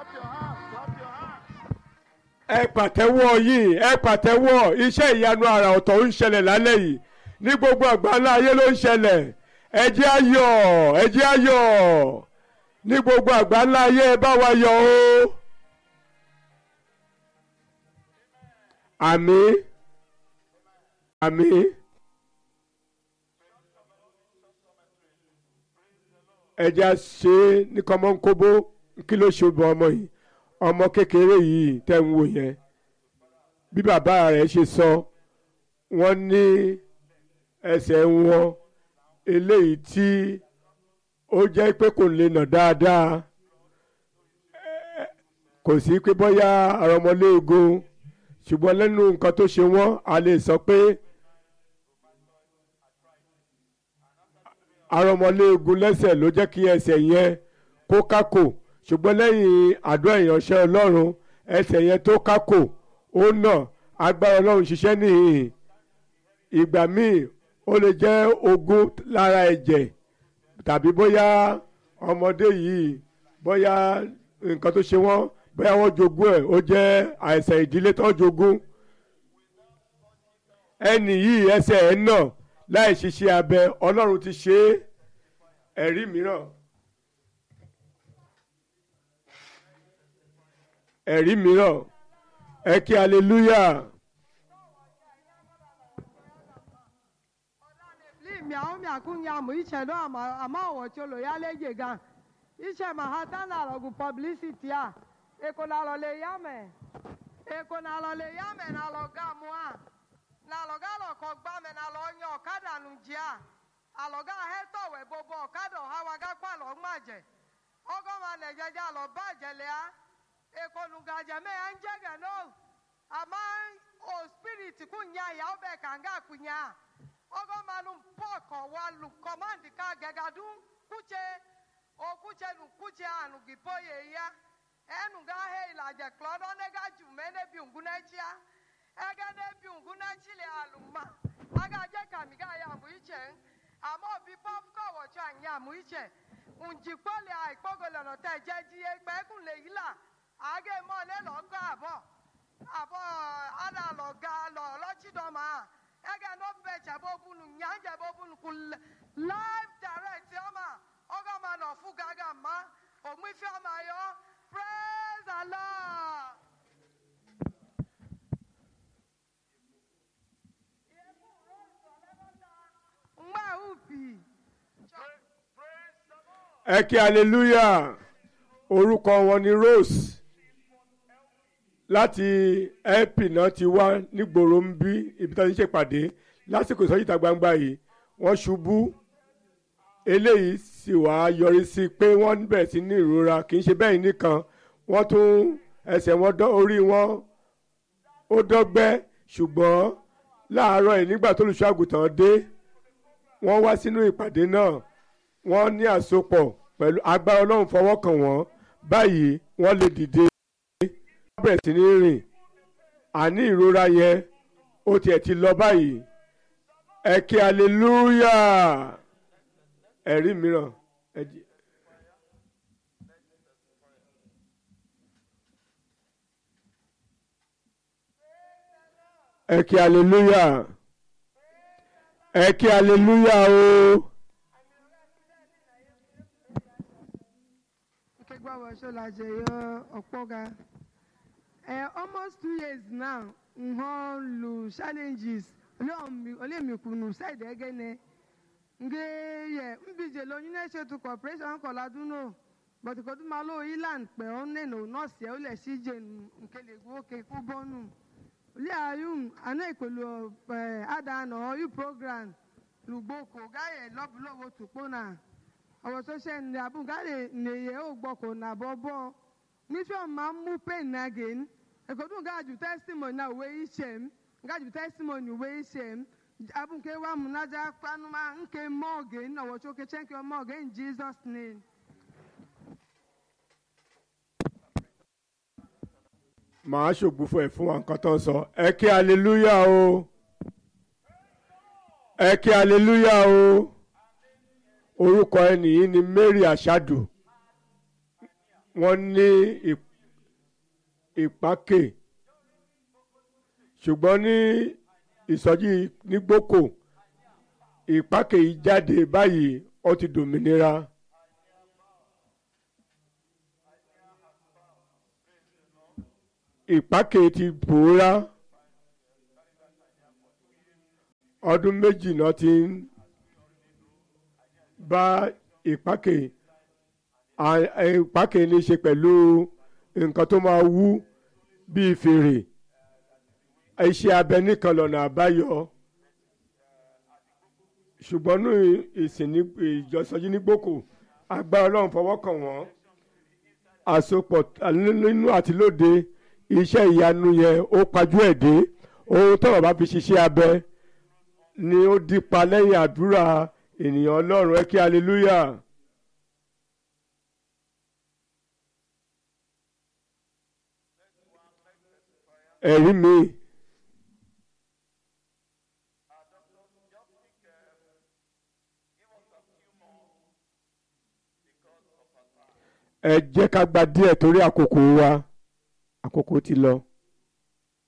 ẹ pàtẹ́wọ́ yìí ẹ pàtẹ́wọ́ iṣẹ́ ìyanu àrà ọ̀tọ̀ ń ṣẹlẹ̀ lálẹ́ yìí ní gbogbo àgbáńlá ayé ló ń ṣẹlẹ̀ ẹ jẹ́ ayọ̀ ẹ jẹ́ ayọ̀ ní gbogbo àgbáńlá ayé ẹ bá wa yọ̀ o. àmín àmín. ẹ jẹ́ à ṣe é ní kọ́mọ́nkóbó kí ló ṣe bọ ọmọ yìí ọmọ kékeré yìí tẹ́ ń wò yẹn bí bàbá rẹ̀ ṣe sọ wọ́n ní ẹsẹ̀ wọn eléyìí tí ó jẹ́ pé kò lè nà dáadáa kò sí pé bóyá àrọ̀mọléegun ṣùgbọ́n lẹ́nu nǹkan tó ṣe wọ́n a lè sọ pé àrọ̀mọléegun lẹ́sẹ̀ ló jẹ́ kí ẹsẹ̀ yẹn kó kákò ṣùgbọ́n lẹ́yìn àdúrà ìránṣẹ́ ọlọ́run ẹsẹ̀ yẹn tó kákò ó nà agbára ọlọ́run ṣiṣẹ́ nìyí ìgbà míì ó lè jẹ́ ogún lára ẹ̀jẹ̀ tàbí bóyá ọmọdé yìí bóyá nǹkan tó ṣe wọ́n bóyá wọ́n jogún ẹ̀ ó jẹ́ àìsàn ìdílé tó jogún ẹnì yìí ẹsẹ̀ ẹ̀ nà láì ṣiṣẹ́ abẹ ọlọ́run ti ṣe é ẹ̀rí mìíràn. ẹ̀rí mìíràn ẹ kí hallelujah. miao miakunya mu iche no ama ama wo cholo ya leje gan iche ma hata na lo gu publicity a eko na lo le ya me eko na lo le ya me na lo ga mu a na lo ga lo ko gba me na lo yan ọ̀kadà nu ji a alo ga he to we bobo ọ̀kadà ha wa ga pa lo maje ogo ma ne jeje lo ba je le a eko nu ga je me an je ga no ama o spirit kunya ya obe kanga kunya ogo manu poko walu command ka gegadu kuche o kuche nu kuche anu gipoye ya enu ga he ilaje klodo ne ga ju mene bi unguna chia ege ne bi unguna chile aluma aga je kami ga ya mu iche ama obi pop ko wo cha nya mu iche unji pole ai pogolo no te je ji e pe kun le yila age mo le lo ko abo abo ada lo ga lo lo chi do ma ege no be chabo bunu nyanja bo bunu ku live direct ama oga ma no fu gaga ma o mu fi ama yo praise the lord ngba upi ẹ kí hallelujah orúkọ wọn ni Rose láti ẹ́pì náà ti wá nígboro ń bí ibi tó ń ṣèpàdé lásìkò ìsọjí ìta gbangba yìí wọ́n ṣubú eléyìí sì wá yọrí sí pé wọ́n bẹ̀rẹ̀ sí ní ìrora kì í ṣe bẹ́ẹ̀ nìkan wọ́n tún ẹsẹ̀ wọn dán orí wọn ó dọ́gbẹ́ ṣùgbọ́n láàárọ̀ yìí nígbà tó olùṣọ́ àgùntàn dé wọ́n wá sínú ìpàdé náà wọ́n ní àsopọ̀ pẹ̀lú agbára ọlọ́run fọwọ́ kàn wọ́n báyìí wọ́n lè dìde wọ́n bẹ̀rẹ̀ sí ní rìn àní ìrora yẹn ó tiẹ̀ ti lọ báyìí ẹ kí aleluya ẹ̀rí mìíràn ẹ jí- ẹ kí aleluya ẹ kí aleluya o. nke gbawa shola je yo okpoga eh almost two years now nho lu challenges ole mi kunu side egene nge ye mbije lo nyine shetu corporation ko laduno but ko du malo ilan pe onne no nurse e ole sije nke le gwo ke ku bonu ole ayun ana ikolu eh ada no you program lugboko gaye lobulowo tupona ọ̀rọ̀ tó ṣe ní abúgárè nìyẹn ò gbọ́kọ̀ nà bọ́bọ́ nífẹ̀ẹ́ ọ̀ma mú pain again ẹ̀kọ́dún gáàjù testimony náà wé iṣẹ́ m gáàjù testimony wé iṣẹ́ m abúké wa múnájà panuma nke mọ́ọ̀gẹ̀ ọ̀wọ̀ tó ké chẹ́ńkì mọ́ọ̀gẹ̀ in jesus name. màá ṣògbófo ẹ̀ fún wa nǹkan tó ń sọ ẹ kí aleluya o ẹ kí aleluya o orúkọ ẹnì yìí ni Mary Ashadu wọ́n ní ì- ìpákè ṣùgbọ́n ní ìsọjí nígbòkò ìpákè yìí jáde báyìí ó ti dòmìnira. ìpákè ti pòórá ọdún méjì náà ti ń bá ìpákè ìpákè ní í ṣe pẹ̀lú nǹkan tó máa wú bíi fèrè iṣẹ́ abẹ nìkan lọ́nà àbáyọ ṣùgbọ́n ní ìsìn ìjọsọjí ní gbòkò agbára ọlọ́run fọwọ́ kàn wọ́n àsopọ̀ nínú àti lóde iṣẹ́ ìyanu yẹn ó pajú ẹ̀ dé ohun tọ́wọ́ bá fi ṣiṣẹ́ abẹ ni ó dípa lẹ́yìn àdúrà ènìyàn ọlọ́run ẹ kí hallelujah. ẹ̀rí mi. ẹ jẹ́ ká gba díẹ̀ torí àkókò wa àkókò ti lọ.